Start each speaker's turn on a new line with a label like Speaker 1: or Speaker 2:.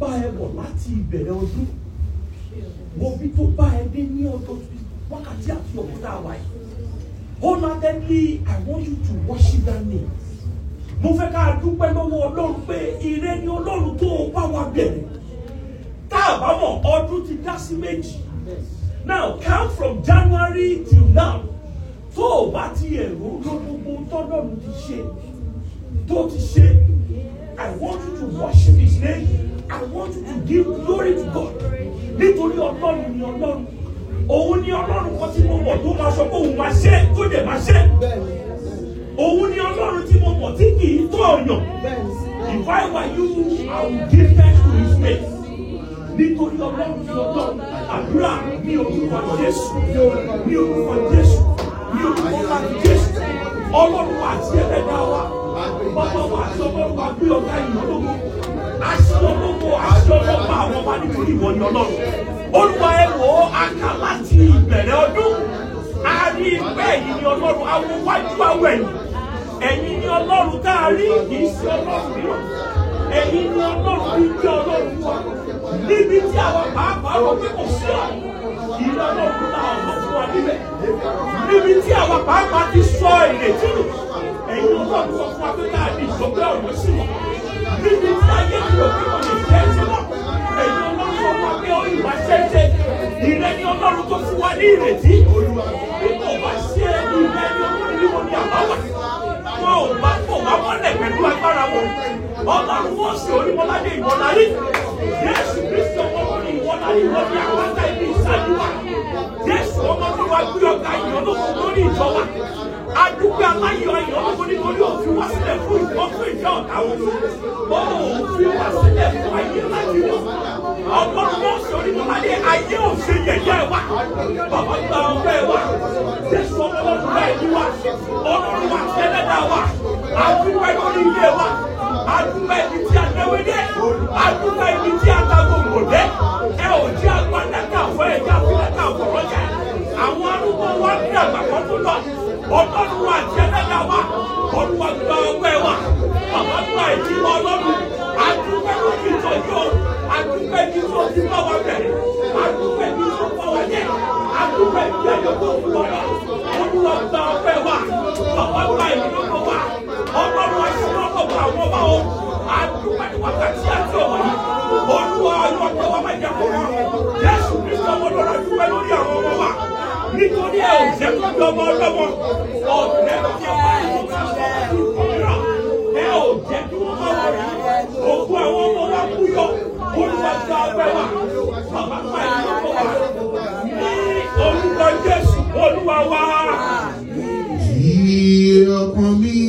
Speaker 1: bá ẹ bọ̀ láti ìbẹ̀rẹ̀ ọdún wo bí tó bá ẹ dé ní ọdún wákàtí àti òkúta àwa yìí wholeheartedly I want you to worship that name mo fẹ́ ká dúpẹ́ lọ́wọ́ ọlọ́run pé ire ni ọlọ́run tó bá wa bẹ̀rẹ̀ tá a bá mọ̀ ọdún ti dá sí méjì now count from January till now tó o bá ti ẹ̀rọ ló gbogbo tọ́lọ́run ti ṣe tó ti ṣe I want you to worship his name I want you to give glory to God nítorí ọlọ́run ni ọlọ́run òun ni ọlọ́run kan tí mo mọ̀ tó máa sọ pé òun máa ṣe tó dẹ̀ máa ṣe òun ni ọlọ́run tí mo mọ̀ tí kì í tó ọ̀yàn if I were you I would give thanks to his name nítorí ọlọ́run ní ọlọ́run àdúrà ní orúkọ jésù ní orúkọ jésù ní orúkọ láti jésù ọlọ́run wa àti ẹlẹ́dá wa bàbá wa àti ọlọ́run wa gbé ọ̀gá ìyọ́lógún àti ọlọ́gbọ́ àti ọlọ́gbọ́ àwọn ọba nítorí ìwọ ni ọlọ́run olúwa ẹ wò ó àká láti ìbẹ̀rẹ̀ ọdún a rí pé ẹ̀yin ni ọlọ́run àwọn wájú àwọn ẹ̀yìn ẹ̀yin ni ọlọ́run tá a rí kì í ṣe ọlọ́run mìíràn ẹ̀yin ni ọlọ́run bí jẹ́ ọlọ́run wa níbi tí àwọn pàápàá rò pé kò sí ọ ìlú ọlọ́run náà ọ̀nà fún wa níbẹ̀ níbi tí àwọn pàápàá ti sọ ìrètí nù ẹ̀yin ọlọ́run sọ fún wa pé ká ní ìsọgbẹ́ ọ̀nà sí wọn níbi tí ayé ti rò pé kò lè jẹ́ sí wọn ẹ̀yin ọlọ́run sọ fún wa pé ó ìwà ṣẹ́ṣẹ́ ìrẹ́ ni ọlọ́run tó fún wa ní ìrètí bí kò bá ṣe ìrẹ́ ni ọlọ́run ní wọn ní àbáwá wọn ò bá kò bá mọ́lẹ̀ pẹ̀lú agbára wọn ọlọ́run wọn sì onímọ̀ládé ìwọ̀lárí jésù kristu ọmọlórí ìwọ̀lárí ìwọ̀n ní àpáta ibi ìsájú wa jésù ọmọlórí wa gbé ọ̀gá ìyọ̀lógún lórí ìjọba adúgbò aláyọ̀ ìyọ̀lógún nítorí òfin wá sílẹ̀ fún ìwọ́n fún ìjọ ọ̀tá wọn ó òfin wá sílẹ̀ fún ayé láti wọn ọlọ́run wọn sì onímọ̀ládé ayé òfin yẹ̀yẹ́ wa bàbá gba ọgbẹ́ wa jésù ọmọlórí wa ẹ̀mí wa ọlọ́run wa tẹ́lẹ̀dá wa àdúgbò lórí ilé wa àdúgbò ibi tí a náwó dé àdúgbò ibi tí a ta gbogbo dé ẹ ò jẹ́ agbádàkà fún ẹ jẹ́ àfilẹ́kà fọ̀rọ̀ jẹ́ àwọn arúgbó wa ní àgbàkọ́ tó lọ ọlọ́run wa tẹ́lẹ̀dá wa olúwa gba ọgbẹ́ wa bàbá gba ìdí wa ọlọ́run àdúgbò lórí ìtọ́jú àdúgbò ibi tó ti bá wa bẹ̀rẹ̀ àdúgbò ibi tó bá wa jẹ́ àdúgbò ibi ẹ̀yọ́ tó fún wa lọ olúwa gba ọgbẹ́ wa bàbá gba ìdílọ́gbọ̀ wa ọlọ́run aṣọ́nàkọ̀ bá àwọn ọba o àdúgbò ní wákàtí àti ọ̀wọ̀ yìí olúwa ọjọ́ pé wọ́n máa jẹ́ kó wọ́n jésù kristu ọmọ lọ́la dúpẹ́ lórí àwọn ọmọ wa nítorí ẹ ò jẹ́ kó di ọmọ ọlọ́mọ ọ̀dẹ́ tí a bá yìí ká sọ ìkọ̀mìíràn ẹ ò jẹ́ kí wọ́n máa wọ̀ yìí òkú àwọn ọmọ wa kú yọ olúwa gba ọgbẹ́ wa bàbá pa ìlọ́kọ̀ wa ní orúkọ jésù olúwa wa.
Speaker 2: Kí ọkàn mi